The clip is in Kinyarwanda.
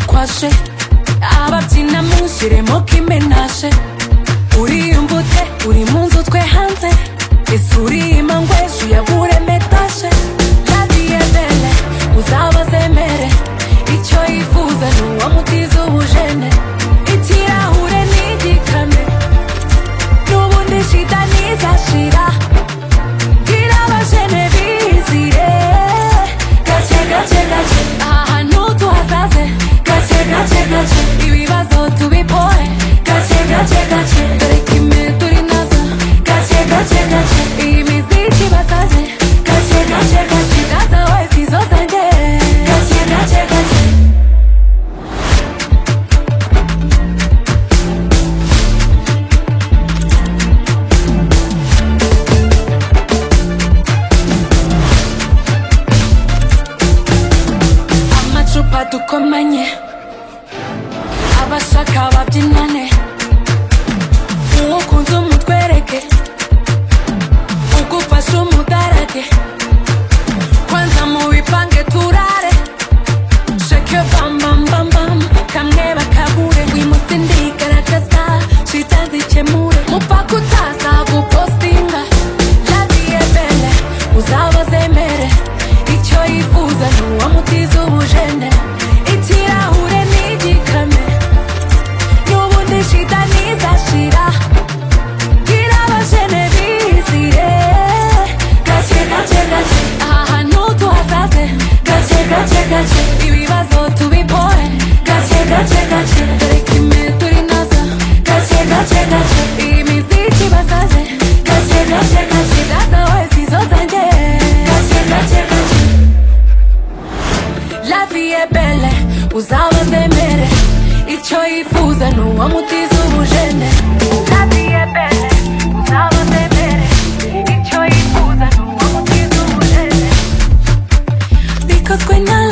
kwashe ababyina mu nshyiremo kimenashe uriyumva ute uri mu nzu twe hanze ese uriyima ngo ejo uyagure metashe radiyedele uzabazemere icyo yifuza ni uwamutiza ubujene ikirahure ntigikane n'ubundi shida ntizashira bwira abajene bizire gake gake gake aha hantu tuhasaze gake gake gake ibibazo tubipore gake gake gake dore kimwe turi nazo gake gake gake iyi miziki basaze gake gake gake gaza wese izo zanjye gake gake gake amacupa dukomanye abashaka babyinane uwukunze umutwereke ugufashe umudarage kwanza mubipange turare sheke bambambambam kamwe bakabure wimutse ndigaragaza shita zikemure mupfa kutaza gupostinga radiye bele uzabazemere icyo yifuza ni uwamutiza ubujene ikirahure ntigikame n'ubundi shida ntizashira bwira abajene bizire gake gake gake aha hantu tuhasaze gake gake gake ibibazo tubipore gake gake gake dore kimwe turi nazo gake gake gake iyi miziki basaze gake gake gake gaza wese izo zanjye gake gake gake La vie est belle, uzabazemere Icyo yifuza ni uwamutiza ubujene La vie est belle, uzabazemere Icyo yifuza ni uwamutiza ubujene Bikozwe na